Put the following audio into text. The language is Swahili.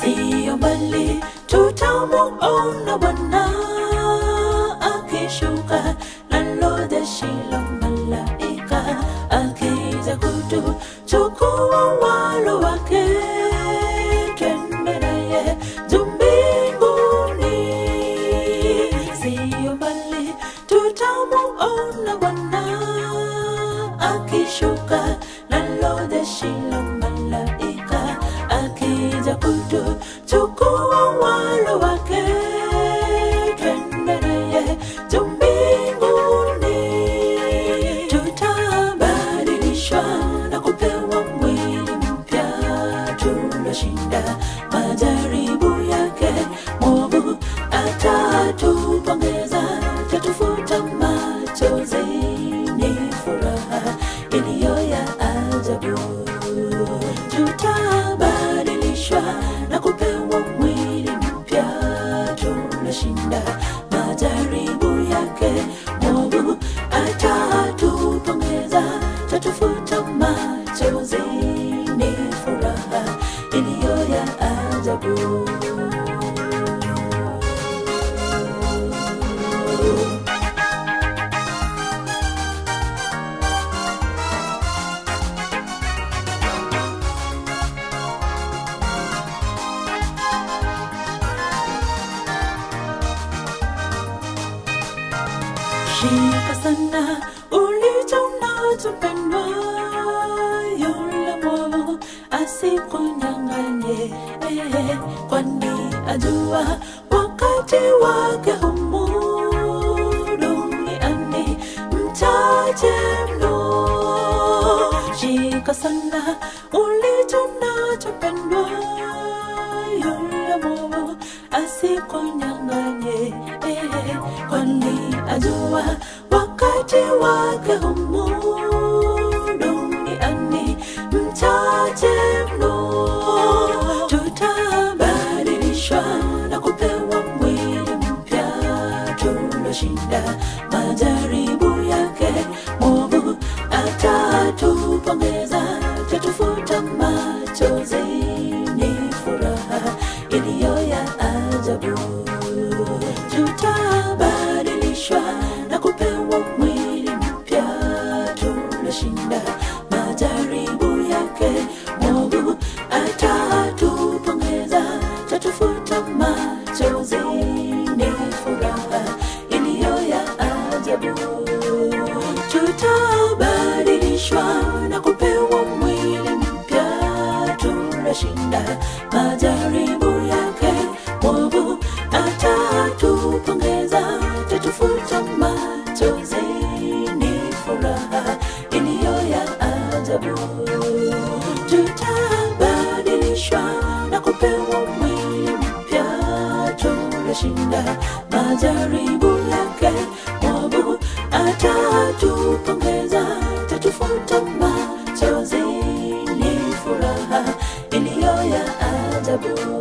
siyo mbali tutamuona Bwana akishuka nalo jeshi la malaika akija kutuchukua walo wake twende naye juu mbinguni siyo mbali tutamuona Bwana akishuka nalo jeshi la malaika akija kutuchukua walo wake twende naye juu mbinguni tutabadilishwa na kupewa mwili mpya tuloshinda majaribu yake mwovu atatupongeza tatufuta machozi ni furaha iliyo ya ajabu tutabadilishwa na kupewa mwili mpya tunashinda majaribu yake mwovu atatupongeza tatufuta machozi ni furaha iliyo ya ajabu shika sana ulicho nacho mpendwa, yule mwovu asikunyang'anye, eh, kwani ajua wakati wake humu duniani mchache mno. Shika sana ulicho nacho mpendwa, yule mwovu asikunyang'anye, eh, kwani ajua wakati wake humu duniani mchache mno. Tutabadilishwa na kupewa mwili mpya tuloshinda majaribu yake mwovu atatupongeza tatufuta machozi ni furaha iliyo ya ajabu tutabadilishwa na kupewa mwili mpya tuloshinda majaribu yake mwovu atatupongeza tatufuta machozi ni furaha iliyo ya ajabu tutabadilishwa na kupewa mwili mpya tunashinda majaribu yake mwovu atatupongeza tatufuta machozi ni furaha iliyo ya ajabu tutabadilishwa na kupewa mwili mpya tunashinda majaribu yake mwovu atatupongeza tatufuta machozi ni furaha iliyo ya ajabu